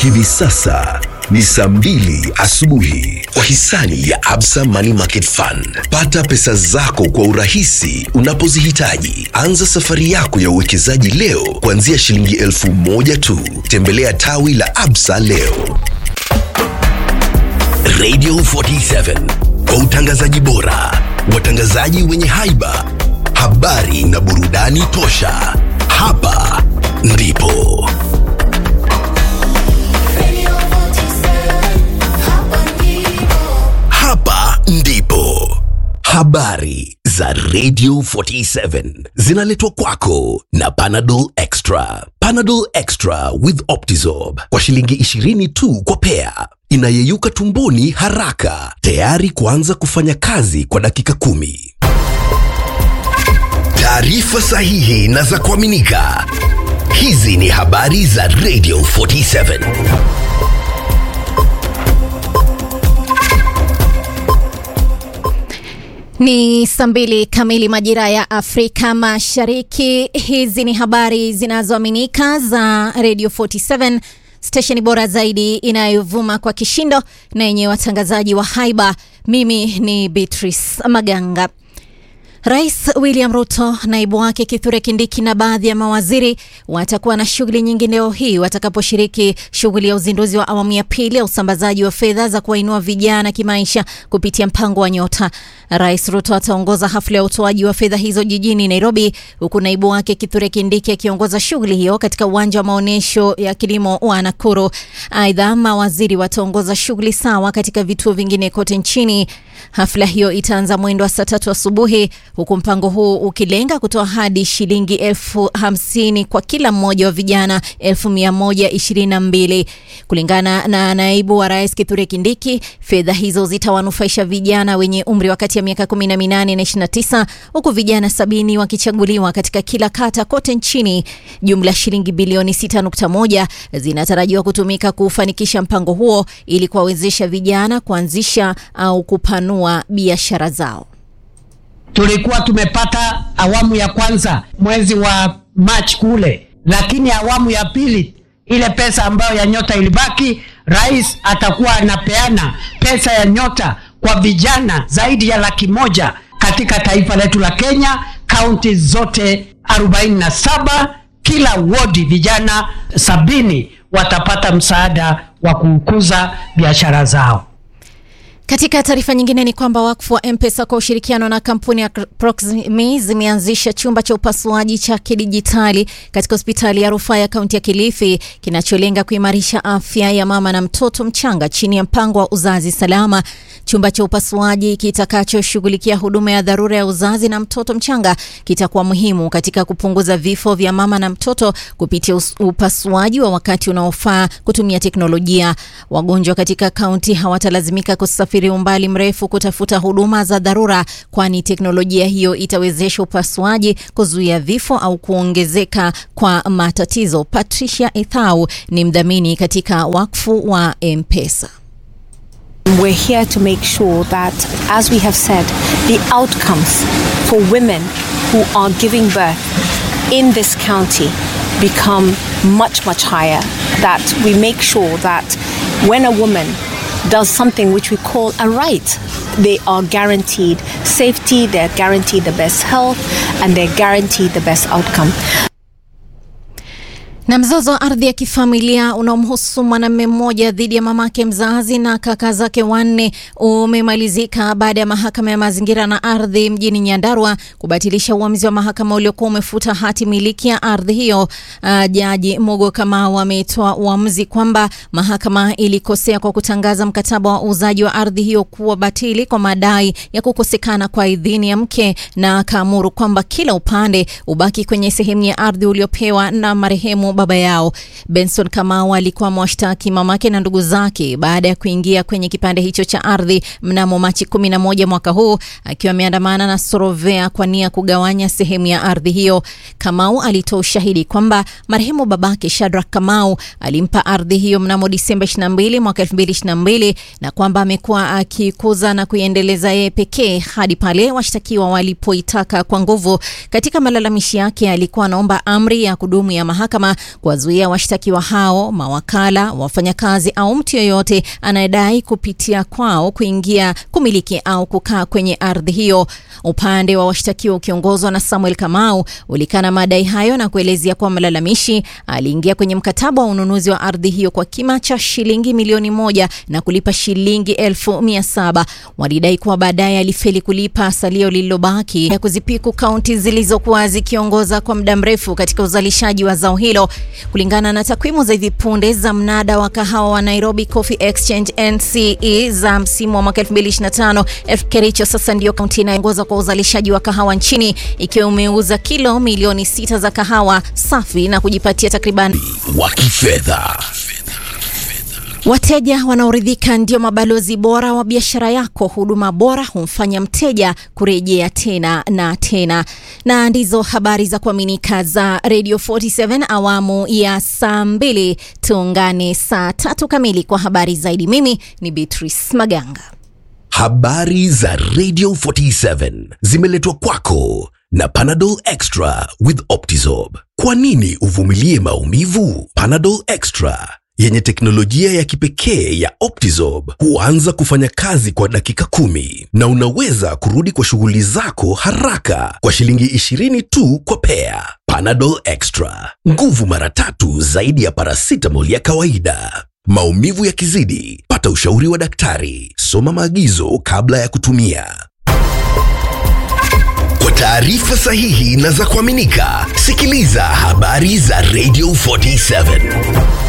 Hivi sasa ni saa mbili asubuhi kwa hisani ya Absa Money Market Fund. Pata pesa zako kwa urahisi unapozihitaji. Anza safari yako ya uwekezaji leo kuanzia shilingi elfu moja tu. Tembelea tawi la Absa leo. Radio 47 kwa utangazaji bora, watangazaji wenye haiba, habari na burudani tosha. Hapa ndipo hapa ndipo habari za Radio 47 zinaletwa kwako na Panadol Extra. Panadol Extra with Optizorb kwa shilingi 20 tu kwa pea, inayeyuka tumboni haraka, tayari kuanza kufanya kazi kwa dakika kumi. Taarifa sahihi na za kuaminika. Hizi ni habari za Radio 47. Ni saa mbili kamili majira ya Afrika Mashariki. Hizi ni habari zinazoaminika za Radio 47 stesheni bora zaidi inayovuma kwa kishindo na yenye watangazaji wa haiba. Mimi ni Beatrice Maganga. Rais William Ruto, naibu wake Kithure Kindiki na baadhi ya mawaziri watakuwa na shughuli nyingi leo hii watakaposhiriki shughuli ya uzinduzi wa awamu ya pili ya usambazaji wa fedha za kuwainua vijana kimaisha kupitia mpango wa Nyota. Rais Ruto ataongoza hafla ya utoaji wa fedha hizo jijini Nairobi, huku naibu wake Kithure Kindiki akiongoza shughuli hiyo katika uwanja wa maonyesho ya kilimo wa Nakuru. Aidha, mawaziri wataongoza shughuli sawa katika vituo vingine kote nchini. Hafla hiyo itaanza mwendo wa saa tatu asubuhi huku mpango huu ukilenga kutoa hadi shilingi elfu hamsini kwa kila mmoja wa vijana elfu mia moja ishirini na mbili kulingana na naibu wa rais Kithure Kindiki. Fedha hizo zitawanufaisha vijana wenye umri wa kati ya miaka 18 na 29 huku vijana sabini wakichaguliwa katika kila kata kote nchini. Jumla shilingi bilioni 6.1 zinatarajiwa kutumika kufanikisha mpango huo ili kuwawezesha vijana kuanzisha au kupanua biashara zao. Tulikuwa tumepata awamu ya kwanza mwezi wa March kule, lakini awamu ya pili ile pesa ambayo ya nyota ilibaki, rais atakuwa anapeana pesa ya nyota kwa vijana zaidi ya laki moja katika taifa letu la Kenya, kaunti zote 47 kila wodi vijana sabini watapata msaada wa kukuza biashara zao. Katika taarifa nyingine ni kwamba wakfu wa M-Pesa kwa ushirikiano na kampuni ya Proximi zimeanzisha chumba cha upasuaji cha kidijitali katika hospitali ya rufaa ya kaunti ya Kilifi kinacholenga kuimarisha afya ya mama na mtoto mchanga chini ya mpango wa uzazi salama. Chumba cha upasuaji kitakachoshughulikia huduma ya dharura ya uzazi na mtoto mchanga kitakuwa muhimu katika kupunguza vifo vya mama na mtoto kupitia upasuaji wa wakati unaofaa kutumia teknolojia. Wagonjwa katika kaunti hawatalazimika kusafiri umbali mrefu kutafuta huduma za dharura, kwani teknolojia hiyo itawezesha upasuaji kuzuia vifo au kuongezeka kwa matatizo. Patricia Ethau ni mdhamini katika wakfu wa M-Pesa. We're here to make sure that, as we have said, the outcomes for women who are giving birth in this county become much, much higher. That we make sure that when a woman does something which we call a right, they are guaranteed safety, they're guaranteed the best health, and they're guaranteed the best outcome. Na mzozo wa ardhi ya kifamilia unaomhusu mwanamume mmoja dhidi ya mamake mzazi na kaka zake wanne umemalizika baada ya mahakama ya mazingira na ardhi mjini Nyandarua kubatilisha uamuzi wa mahakama uliokuwa umefuta hati miliki ya ardhi hiyo. Uh, Jaji Mogo Kamau ametoa uamuzi kwamba mahakama ilikosea kwa kutangaza mkataba wa uuzaji wa ardhi hiyo kuwa batili kwa madai ya kukosekana kwa idhini ya mke, na akaamuru kwamba kila upande ubaki kwenye sehemu ya ardhi uliopewa na marehemu baba yao. Benson Kamau alikuwa mwashtaki mamake na ndugu zake baada ya kuingia kwenye kipande hicho cha ardhi mnamo Machi 11 mwaka huu akiwa ameandamana na Sorovea kwa nia kugawanya sehemu ya ardhi hiyo. Kamau alitoa ushahidi kwamba marehemu babake Shadrack Kamau alimpa ardhi hiyo mnamo Disemba 22 mwaka 2022 na kwamba amekuwa akikuza na kuiendeleza yeye pekee hadi pale washtakiwa walipoitaka kwa nguvu. Katika malalamishi yake alikuwa anaomba amri ya kudumu ya mahakama kuwazuia washtakiwa hao, mawakala, wafanyakazi au mtu yeyote anayedai kupitia kwao kuingia, kumiliki au kukaa kwenye ardhi hiyo. Upande wa washtakiwa ukiongozwa na Samuel Kamau ulikana madai hayo na kuelezea kuwa mlalamishi aliingia kwenye mkataba wa ununuzi wa ardhi hiyo kwa kima cha shilingi milioni moja na kulipa shilingi elfu mia saba. Walidai kuwa baadaye alifeli kulipa salio lililobaki ya kuzipiku kaunti zilizokuwa zikiongoza kwa muda mrefu katika uzalishaji wa zao hilo. Kulingana na takwimu za hivi punde za mnada wa kahawa wa Nairobi Coffee Exchange NCE za msimu wa mwaka 2025, Kericho sasa ndiyo kaunti inayoongoza kwa uzalishaji wa kahawa nchini ikiwa umeuza kilo milioni sita za kahawa safi na kujipatia takriban wa kifedha. Wateja wanaoridhika ndio mabalozi bora wa biashara yako. Huduma bora humfanya mteja kurejea tena na tena. Na ndizo habari za kuaminika za Radio 47 awamu ya saa mbili. Tuungane saa tatu kamili kwa habari zaidi. Mimi ni Beatrice Maganga. Habari za Radio 47 zimeletwa kwako na Panadol Extra with Optizorb. Kwa nini uvumilie maumivu? Panadol Extra yenye teknolojia ya kipekee ya Optizorb huanza kufanya kazi kwa dakika kumi na unaweza kurudi kwa shughuli zako haraka kwa shilingi 20 tu kwa pea. Panadol Extra, nguvu mara tatu zaidi ya paracetamol ya kawaida. Maumivu yakizidi, pata ushauri wa daktari. Soma maagizo kabla ya kutumia. Kwa taarifa sahihi na za kuaminika, sikiliza habari za Radio 47.